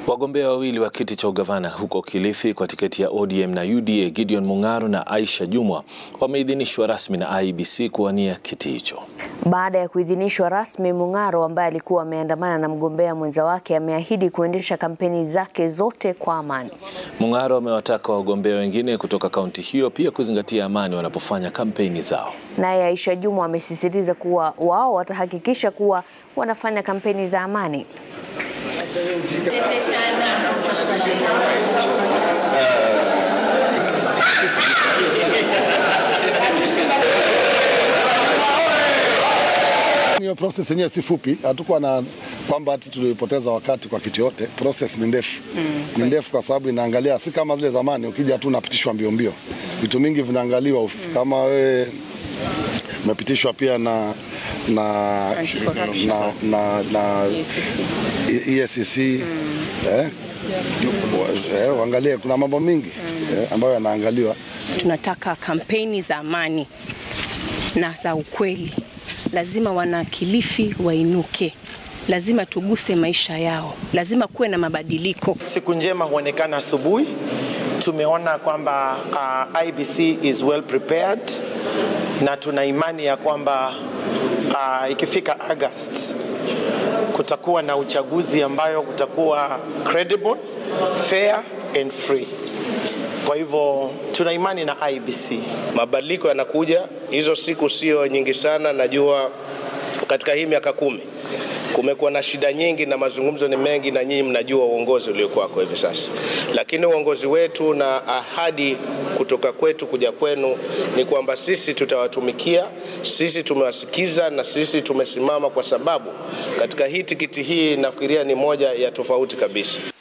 Wagombea wawili wa kiti cha ugavana huko Kilifi kwa tiketi ya ODM na UDA, Gideon Mung'aro na Aisha Jumwa wameidhinishwa rasmi na IEBC kuwania kiti hicho. Baada ya kuidhinishwa rasmi, Mung'aro ambaye alikuwa ameandamana na mgombea mwenza wake ameahidi kuendesha kampeni zake zote kwa amani. Mung'aro amewataka wagombea wengine kutoka kaunti hiyo pia kuzingatia amani wanapofanya kampeni zao. Naye Aisha Jumwa amesisitiza kuwa wao watahakikisha kuwa wanafanya kampeni za amani. Hiyo process yenyewe si fupi, hatukuwa na kwamba ati tulipoteza wakati kwa kitu yote. Process ni ndefu mm. Ni ndefu kwa sababu inaangalia, si kama zile zamani, ukija tu unapitishwa mbio mbio, vitu mingi vinaangaliwa mm. Kama wewe umepitishwa pia na na na, na, na EACC mm. eh, eh, uangalie kuna mambo mingi mm. eh, ambayo yanaangaliwa. Tunataka kampeni za amani na za ukweli. Lazima wana Kilifi wainuke, lazima tuguse maisha yao, lazima kuwe na mabadiliko. Siku njema huonekana asubuhi. Tumeona kwamba uh, IEBC is well prepared na tuna imani ya kwamba uh, ikifika August kutakuwa na uchaguzi ambayo kutakuwa credible, fair and free. Kwa hivyo tuna imani na IEBC. Mabadiliko yanakuja, hizo siku sio nyingi sana. Najua katika hii miaka kumi kumekuwa na shida nyingi na mazungumzo ni mengi, na nyinyi mnajua uongozi uliokuwako hivi sasa, lakini uongozi wetu na ahadi kutoka kwetu kuja kwenu ni kwamba sisi tutawatumikia, sisi tumewasikiza na sisi tumesimama, kwa sababu katika hii tikiti hii nafikiria ni moja ya tofauti kabisa.